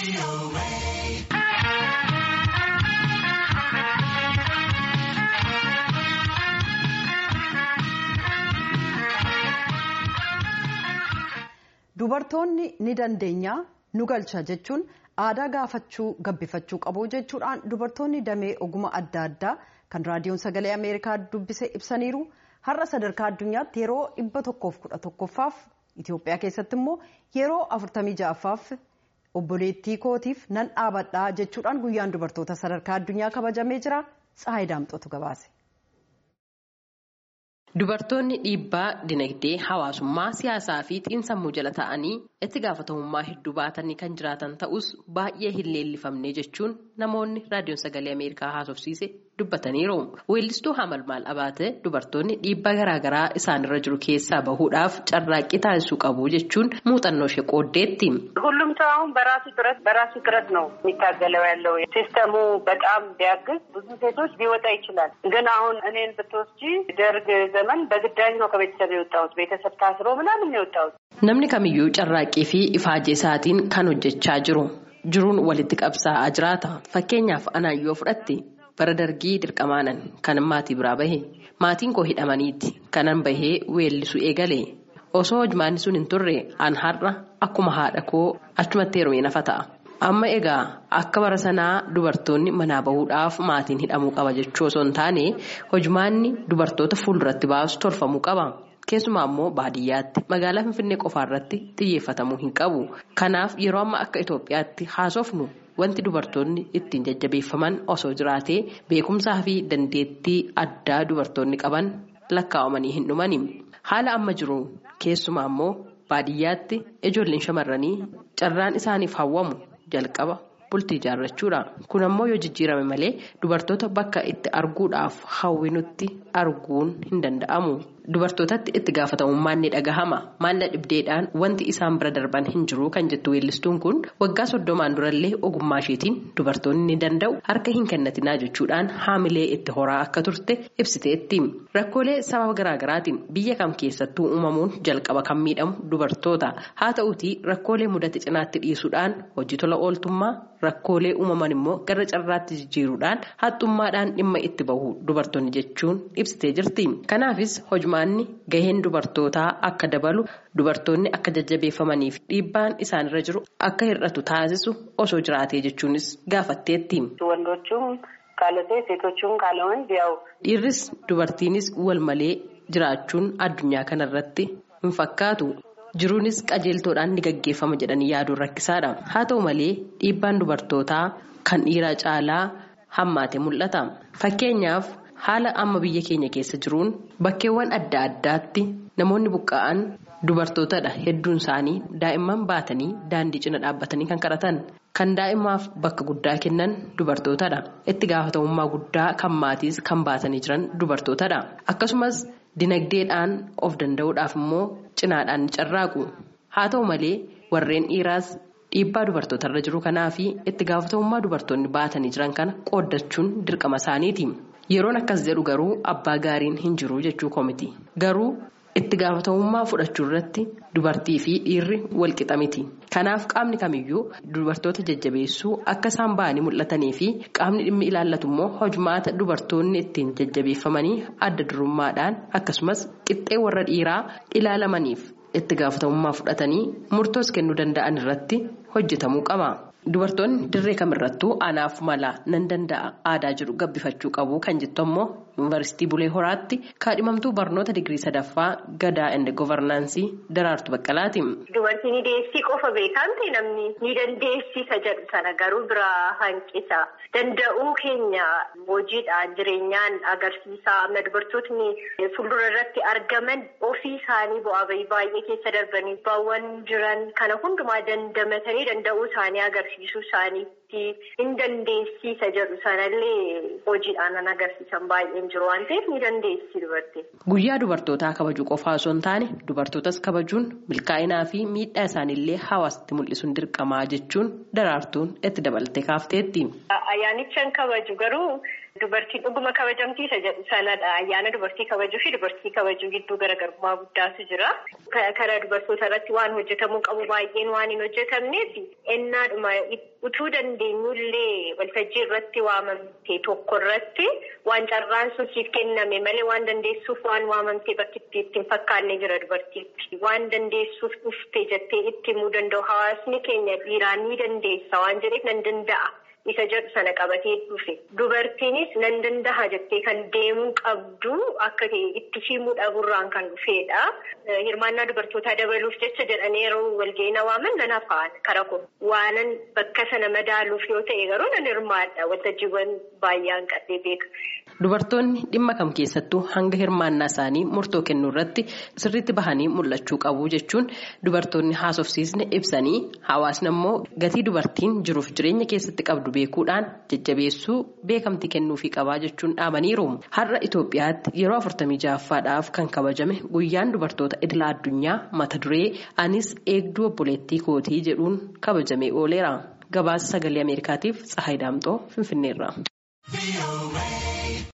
Dubartoonni ni dandeenya nu galcha jechuun aadaa gaafachuu gabbifachuu qabu jechuudhaan dubartoonni damee oguma adda addaa kan raadiyoon sagalee ameerikaa dubbise ibsaniiru har'a sadarkaa addunyaatti yeroo dhibba tokkoof kudha tokkoffaaf Itoophiyaa keessatti immoo yeroo afurtamii ja'affaaf obboleettii kootiif nan dhaabadhaa jechuudhaan guyyaan dubartoota sadarkaa addunyaa kabajamee jira Tsahaay Daamxootu gabaase. Dubartoonni dhiibbaa dinagdee hawaasummaa siyaasaa fi xiinsammuu jala ta'anii itti gaafatamummaa hedduu baatanii kan jiraatan ta'us baay'ee hin leellifamne jechuun namoonni raadiyoon sagalee ameerikaa haasofsiise dubbataniiru. Weellistuu Hamalmaal Abaatee dubartoonni dhiibbaa garaagaraa isaanirra jiru keessaa bahuudhaaf carraaqqii taasisuu qabu jechuun muuxannoo ishee qooddeetti. ሁሉም ሰው አሁን በራሱ ጥረት በራሱ ጥረት ነው የሚታገለው ያለው ሲስተሙ በጣም ቢያግዝ ብዙ ሴቶች ሊወጣ ይችላል። ግን አሁን እኔን ብትወስጂ ደርግ ዘመን በግዳጅ ነው ከቤተሰብ የወጣሁት። ቤተሰብ ታስሮ ምናምን የወጣሁት። Namni kamiyyuu carraaqqii fi ifaajee isaatiin kan hojjechaa jiru. Jiruun walitti qabsaa'aa jiraata. Fakkeenyaaf anaan yoo fudhatte bara dargii dirqamaanan kanan maatii biraa bahe. Maatiin koo hidhamaniiti. Kanan bahee weellisuu eegale. Osoo hojmaanni sun hin turre an har'a akkuma haadha koo achumatti heerumee nafa ta'a. Amma egaa akka bara sanaa dubartoonni manaa bahuudhaaf maatiin hidhamuu qaba jechuu osoo hin taane hojmaanni dubartoota fuulduratti baasu tolfamuu qaba. Keessumaa immoo baadiyyaatti magaalaa Finfinnee qofaarratti xiyyeeffatamuu hin qabu. Kanaaf yeroo amma akka Itoophiyaatti haasofnu wanti dubartoonni ittiin jajjabeeffaman osoo jiraatee beekumsaa fi dandeettii addaa dubartoonni qaban lakkaa'amanii hin dhumani. Haala amma jiru keessumaa immoo baadiyyaatti ijoolleen shamarranii carraan isaaniif hawwamu jalqaba bultii ijaarrachuudha. Kun ammoo yoo jijjiirame malee dubartoota bakka itti arguudhaaf hawwinutti arguun hin danda'amu. Dubartootatti itti gaafatamummaan ni dhagahama. Maalla dhibdeedhaan wanti isaan bira darban hin jiru kan jettu weellistuun kun waggaa soddomaan durallee ogummaa isheetiin dubartoonni ni danda'u harka hin kennatinaa jechuudhaan haamilee itti horaa akka turte ibsiteetti. Rakkoolee sababa garaagaraatiin biyya kam keessattuu uumamuun jalqaba kan miidhamu dubartoota. Haa ta'uutii rakkoolee mudate cinaatti dhiisuudhaan hojii tola ooltummaa rakkoolee uumaman immoo gara carraatti jijjiiruudhaan haxxummaadhaan dhimma itti bahu dubartoonni jechuun ibsitee jirti. Kanaafis hojmaanni gaheen dubartootaa akka dabalu dubartoonni akka jajjabeeffamanii fi dhiibbaan isaanirra jiru akka hir'atu taasisu osoo jiraatee jechuunis gaafatteetti. ወንዶቹም ካለ ሴት ሴቶቹም ካለ ወንድ ያው Dhiirris dubartiinis wal malee jiraachuun addunyaa kanarratti hin fakkaatu. Jiruunis qajeeltoodhaan ni gaggeeffama jedhanii yaaduun rakkisaadha. Haa ta'u malee dhiibbaan dubartootaa kan dhiiraa caalaa hammaate mul'ata. Fakkeenyaaf haala amma biyya keenya keessa jiruun bakkeewwan adda addaatti namoonni buqqa'an dubartootadha. Hedduun isaanii daa'imman baatanii daandii cina dhaabbatanii kan kadhatan. Kan daa'imaaf bakka guddaa kennan dubartootadha. Itti gaafatamummaa guddaa kan maatiis kan baatanii jiran dubartootadha. Akkasumas dinagdeedhaan of danda'uudhaaf immoo cinaadhaan ni carraaqu. Haa ta'u malee warreen dhiiraas dhiibbaa dubartootarra jiru kanaa fi itti gaafatamummaa dubartoonni baatanii jiran kana qooddachuun dirqama isaaniiti. Yeroon akkas jedhu garuu abbaa gaariin hin jiru jechuu koomiti. Garuu itti gaafatamummaa fudhachuu irratti dubartii fi dhiirri walqixa miti. Kanaaf qaamni kamiyyuu dubartoota jajjabeessuu akka isaan ba'anii mul'atanii fi qaamni dhimmi ilaallatu immoo hojmaata dubartoonni ittiin jajjabeeffamanii adda durummaadhaan akkasumas qixxee warra dhiiraa ilaalamaniif itti gaafatamummaa fudhatanii murtoos kennuu danda'an irratti hojjetamuu qaba. Dubartoonni dirree kamirrattuu anaaf mala nan danda'a aadaa jedhu gabbifachuu qabu kan jettu ammoo yuunivarsiitii Bulee Horaatti kaadhimamtuu barnoota digirii sadaffaa gadaa inde govarnaansii daraartu baqqalaati. Dubartiin ni deessii qofa beekamte namni ni dandeessisa jedhu sana garuu biraa hanqisa. Danda'uu keenya hojiidhaan jireenyaan agarsiisa. Amma dubartootni fuuldura irratti argaman ofii isaanii bu'aa bahii baay'ee keessa darbanii baawwan jiran kana hundumaa dandamatanii danda'uu isaanii agarsiisuu isaaniitti hin dandeessisa jedhu sanallee hojiidhaan kan agarsiisan baay'een jiru waan ta'eef ni dandeessi dubartiin. Guyyaa dubartootaa kabajuu qofaa osoo hin taane dubartootas kabajuun milkaa'inaa fi miidhaa isaaniillee hawaasatti mul'isuun dirqamaa jechuun daraartuun itti dabalatee kaafteetti. Ayyaanicha kabaju garuu Dubartiin dhuguma kabajamtiisa jedhu sanadha. Ayyaana dubartii kabajuu fi dubartii kabajuu gidduu garaagarummaa guddaatu jira. Karaa dubartoota irratti waan hojjetamuu qabu baay'een waan hin hojjetamneef ennaadhuma utuu dandeenyullee waltajjii irratti waamamte tokko irratti waan carraan sun siif kenname malee waan dandeessuuf waan waamamte bakki ittiin fakkaanne jira dubartiitti. Waan dandeessuuf dhufte jettee itti himuu danda'u hawaasni keenya dhiiraa ni dandeessa waan jedheef nan danda'a. Isa jedhu sana qabatee dhufe dubartiinis nan danda'a jettee kan deemuu qabdu akka itti himuu dhabuurraan kan dhufedha. Hirmaannaa dubartootaa dabaluuf jecha jedhanii yeroo walga'ii waaman nan hafaan kara kun waanan bakka sana madaaluuf yoo ta'e garuu nan hirmaadha waltajjiiwwan baay'een qabdee beeka. Dubartoonni dhimma kam keessattuu hanga hirmaannaa isaanii murtoo kennuu irratti sirriitti bahanii mul'achuu qabu jechuun dubartoonni haasofsiisne ibsanii hawaasni immoo gatii dubartiin jiruuf jireenya keessatti qabdu beekuudhaan jajjabeessuu beekamtii kennuufii qabaa jechuun dhaamaniiru. Har'a Itoophiyaatti yeroo afurtamii ja'affaadhaaf kan kabajame guyyaan dubartoota idila addunyaa mata duree anis eegduu obboleettii kootii jedhuun kabajamee ooleera. Gabaasa sagalee Ameerikaatiif Tsahaay Daamxoo Finfinneerra.